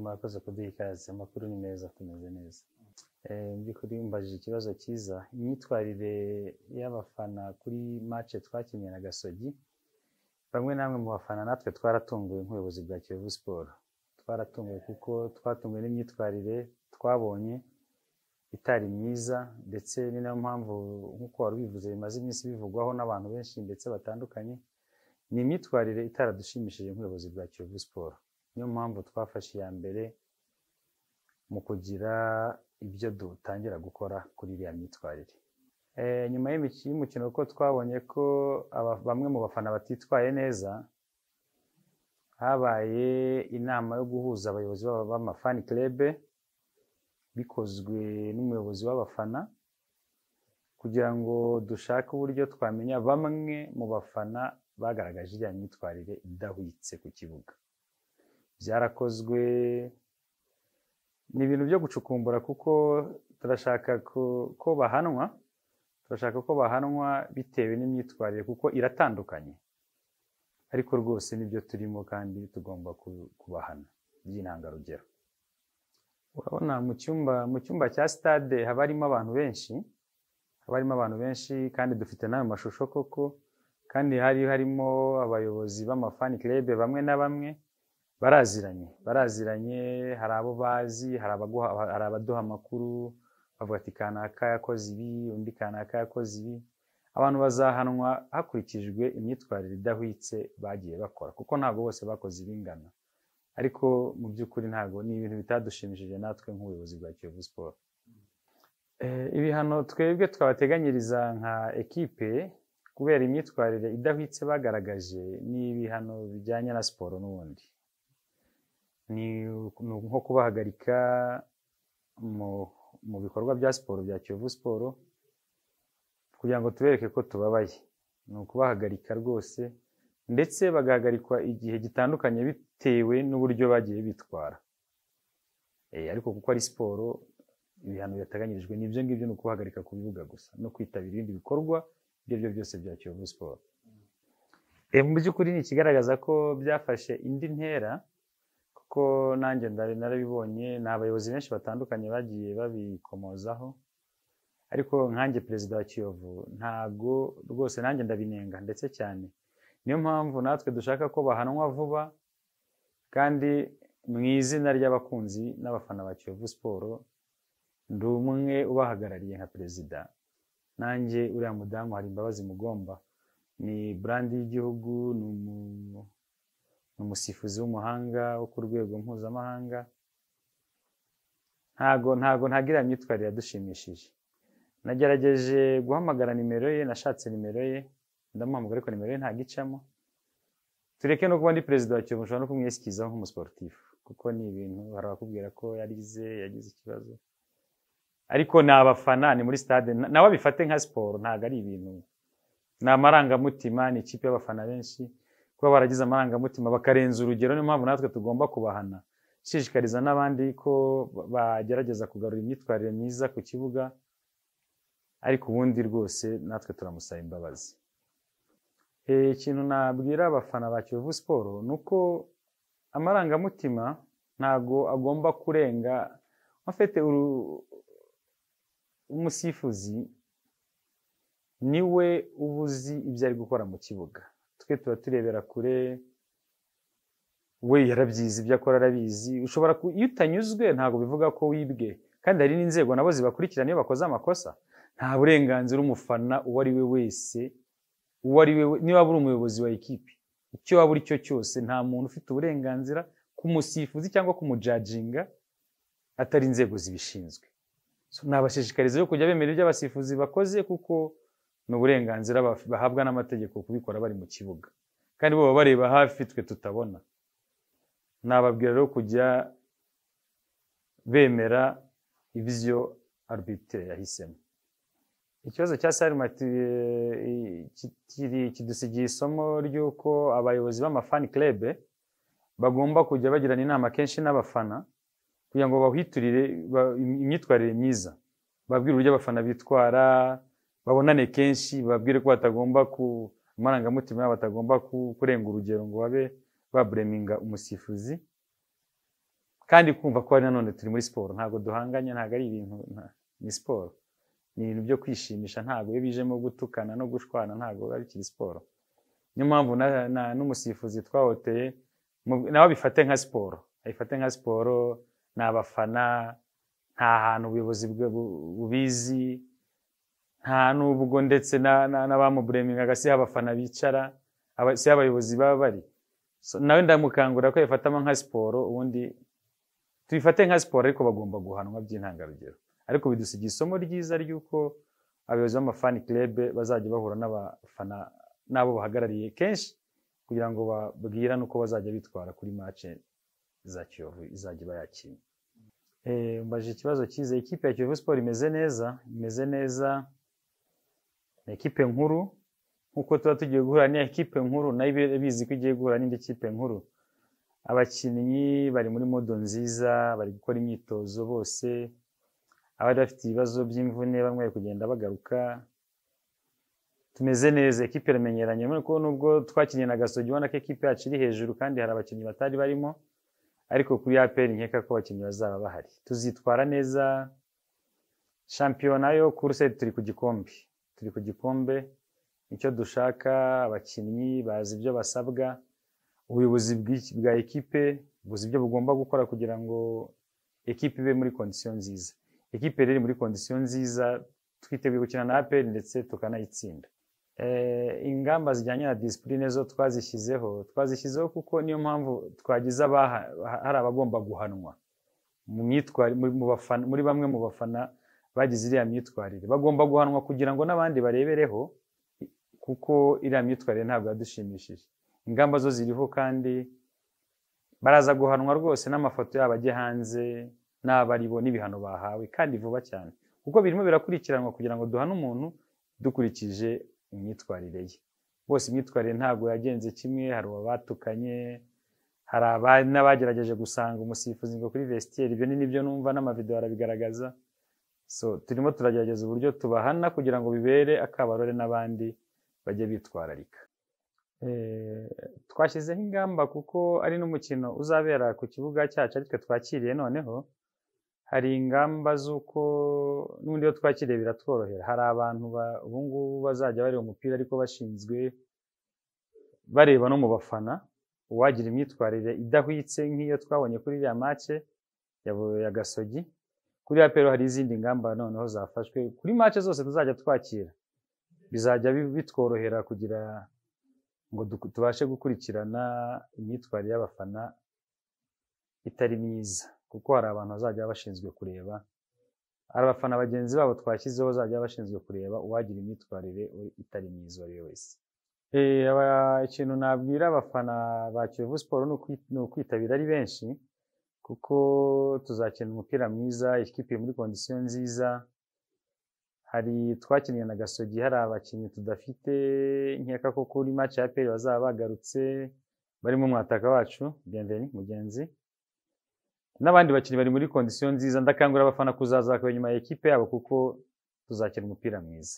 murakoze kuduha ikaze amakuru ni meza tumeze neza mu by'ukuri mbajije ikibazo cyiza imyitwarire y'abafana kuri match twakinnye na gasogi bamwe namwe mu bafana natwe twaratunguwe nk'ubuyobozi bwa kiyovu siporo twaratunguwe kuko twatunguwe n'imyitwarire twabonye itari myiza ndetse ni nayo mpamvu nk'uko wari ubivuze bimaze iminsi bivugwaho n'abantu benshi ndetse batandukanye ni imyitwarire itaradushimishije nk'ubuyobozi bwa kiyovu siporo niyo mpamvu twafashe iya mbere mu kugira ibyo dutangira gukora kuri iriya myitwarire Eh, nyuma y'imiki- y'umukino ko twabonye ko aba- bamwe mu bafana batitwaye neza habaye inama yo guhuza abayobozi b'aba- b'amafani club bikozwe n'umuyobozi w'abafana kugira ngo dushake uburyo twamenya bamwe mu bafana bagaragaje iriya myitwarire idahwitse ku kibuga byarakozwe ni ibintu byo gucukumbura kuko turashaka ko- ko bahanwa turashaka ko bahanwa bitewe n'imyitwarire kuko iratandukanye ariko rwose nibyo turimo kandi tugomba ku- kubahana by'intangarugero urabona mu cyumba mu cyumba cya stade haba harimo abantu benshi haba harimo abantu benshi kandi dufite n'ayo mashusho koko kandi hari harimo abayobozi b'amafani club bamwe na bamwe baraziranye baraziranye hari abo bazi hari abaguha hari abaduha amakuru bavuga ati kanaka yakoze ibi undi kanaka yakoze ibi abantu bazahanwa hakurikijwe imyitwarire idahwitse bagiye bakora kuko ntabwo bose bakoze ibingana ariko mu by'ukuri ntabwo ni ibintu bitadushimishije natwe nk'ubuyobozi bwa Kiyovu Sport Eh, ibihano twebwe twabateganyiriza nka ekipe kubera imyitwarire idahwitse bagaragaje ni ibihano bijyanye na siporo n'ubundi ni ni nko kubahagarika mu mu bikorwa bya siporo bya Kiyovu Siporo kugira ngo tubereke ko tubabaye ni ukubahagarika rwose ndetse bagahagarikwa igihe gitandukanye bitewe n'uburyo bagiye bitwara Eh, ariko kuko ari siporo ibihano byateganyirijwe ni ibyo ngibyo ni ukubahagarika ku bibuga gusa no kwitabira ibindi bikorwa ibyo ari byo byose bya Kiyovu Siporo Eh, mu by'ukuri ni ikigaragaza ko byafashe indi ntera kuko nanjye ndari narabibonye ni abayobozi benshi batandukanye bagiye babikomozaho ariko nkanjye perezida wa kiyovu ntabwo rwose nanjye ndabinenga ndetse cyane niyo mpamvu natwe dushaka ko bahanwa vuba kandi mu izina ry'abakunzi n'abafana ba kiyovu siporo ndi umwe ubahagarariye nka perezida nanjye uriya mudamu hari imbabazi mugomba ni burandi y'igihugu ni umu- ni umusifuzi w'umuhanga wo ku rwego mpuzamahanga ntago ntago ntagira imyitwarire yadushimishije nagerageje guhamagara nimero ye nashatse nimero ye ndamuhamagara ariko nimero ye ntabwo icamo tureke no kuba ndi perezida wa kiyovu nshobora no kumwisikizaho nk'umusiporutifu kuko ni ibintu hari abakubwira ko yarize yagize ikibazo ariko ni abafana ni muri stade na- nawe abifate nka siporo ntabwo ari ibintu ni amarangamutima ni ikipe y'abafana benshi kuba baragize amarangamutima bakarenza urugero niyo mpamvu natwe tugomba kubahana ishishikariza n'abandi ko ba- bagerageza kugarura imyitwarire myiza ku kibuga ariko ubundi rwose natwe turamusaba imbabazi Eh, ikintu nabwira abafana ba kiyovu siporo ni uko amarangamutima ntago agomba kurenga afite umusifuzi niwe uba uzi ibyo ari gukora mu kibuga twe tuba turebera kure we yarabyizi ibyo akora arabizi ushobora ku- iyo utanyuzwe ntabwo bivuga ko wibwe kandi hari n'inzego nabo zibakurikirana iyo bakoze amakosa nta burenganzira umufana uwo ari we wese uwo ari we we- niba waba uri umuyobozi wa ekipi icyo waba uri cyo cyose nta muntu ufite uburenganzira kumusifuzi cyangwa kumujajinga atari inzego zibishinzwe So, nabashishikariza yo kujya bemera ibyo abasifuzi bakoze kuko ni uburenganzira baf- bahabwa n'amategeko kubikora bari mu kibuga kandi bo baba bareba hafi twe tutabona nababwira rero kujya bemera ibyo arbitre yahisemo ikibazo cya sarimati kidusigiye isomo ry'uko abayobozi b'amafani club bagomba kujya bagirana inama kenshi n'abafana kugira ngo bahiturire ba- imyitwarire myiza babwire uburyo abafana bitwara babonane kenshi babwire ko batagomba ku amarangamutima yabo atagomba ku- kurenga urugero ngo babe babureminga umusifuzi kandi kumva ko ari nanone turi muri siporo ntabwo duhanganye ntabwo ari ibintu nta- ni siporo ni ibintu byo kwishimisha ntabwo iyo bijemo gutukana no gushwana ntabwo biba bikiri siporo niyo mpamvu na- na- n'umusifuzi twahoteye mu- nawe abifate nka siporo abifate nka siporo ni abafana nta hantu ubuyobozi bwe bu- bubizi nta nubwo ndetse na- na- n'abamuburemingaga si ho abafana bicara aba- si ho abayobozi baba bari So, nawe ndamukangurira ko yabifatamo nka siporo ubundi tubifate nka siporo ariko bagomba guhanwa by'intangarugero ariko bidusigiye isomo ryiza ry'uko abayobozi b'amafani club bazajya bahura n'abafana n'abo bahagarariye kenshi kugira ngo babwirane uko bazajya bitwara kuri match za kiyovu izajya iba yakinnye Eh, mbaje ikibazo cyiza ikipe ya kiyovu sport imeze neza imeze neza ni ikipe nkuru nk'uko tuba tugiye guhura n'iya ekipe nkuru nayo ibe- bizi ko igiye guhura n'indi kipe nkuru abakinnyi bari muri modo nziza bari gukora imyitozo bose abari bafite ibibazo by'imvune bamwe bari kugenda bagaruka tumeze neza ekipe iramenyeranye urabona ko nubwo twakinnye na gasogi ubona ko ekipe yacu iri hejuru kandi hari abakinnyi batari barimo ariko kuri aperi nkeka ko abakinnyi bazaba bahari tuzitwara neza shampiyona yo kuruse turi ku gikombe turi ku gikombe icyo dushaka abakinnyi bazi ibyo basabwa ubuyobozi bw'iki- bwa ekipe buzi ibyo bugomba gukora kugira ngo ekipe ibe muri kondisiyo nziza ekipe rero iri muri kondisiyo nziza twiteguye gukina na aperi ndetse tukanayitsinda Eh, ingamba zijyanye na disipurine zo twazishyizeho twazishyizeho kuko niyo mpamvu twagize abaha- hari abagomba guhanwa mu myitwari- mu- mu bafana- muri bamwe mu bafana bagize iriya myitwarire bagomba guhanwa kugira ngo n'abandi barebereho kuko iriya myitwarire ntabwo yadushimishije ingamba zo ziriho kandi baraza guhanwa rwose n'amafoto yabo ajye hanze n'abaribo n'ibihano bahawe kandi vuba cyane kuko birimo birakurikiranwa kugira ngo duhane umuntu dukurikije imyitwarire ye bose imyitwarire ntabwo yagenze kimwe hari abatukanye hari aba- n'abagerageje gusanga umusifuzi ngo kuri vestiaire ibyo ni nibyo numva n'amavidewo arabigaragaza so turimo turagerageza uburyo tubahana kugira ngo bibere akabarore n'abandi bajye bitwararika Eh, twashyizeho ingamba kuko ari n'umukino uzabera ku kibuga cyacu ariko twakiriye noneho hari ingamba z'uko n'ubundi iyo twakiriye biratworohera hari abantu ba- ubu ngubu bazajya bareba umupira ariko bashinzwe bareba no mu bafana uwagira imyitwarire idahwitse nk'iyo twabonye kuri iriya make ya Bu- ya gasogi kuri ya pero hari izindi ngamba noneho zafashwe kuri make zose tuzajya twakira bizajya bi- bitworohera kugira ngo duku- tubashe gukurikirana imyitwarire y'abafana itari myiza kuko hari abantu bazajya bashinzwe kureba hari abafana bagenzi babo twashyizeho bazajya bashinzwe kureba uwagira imyitwarire we- itari myiza uwo ari we wese Eh, aba- ikintu nabwira abafana ba kiyovu siporo ni ukwi- ni ukwitabira ari benshi kuko tuzakina umupira mwiza ikipe iri muri kondisiyo nziza hari twakinnye na gasogi hari abakinnyi tudafite nkeka ko kuri match ya peri bazaba bagarutse barimo mwataka wacu bienveni mugenzi n'abandi bakinnyi bari muri kondisiyo nziza ndakangurira abafana kuzaza bakareba inyuma ya ekipe yabo kuko tuzakina umupira mwiza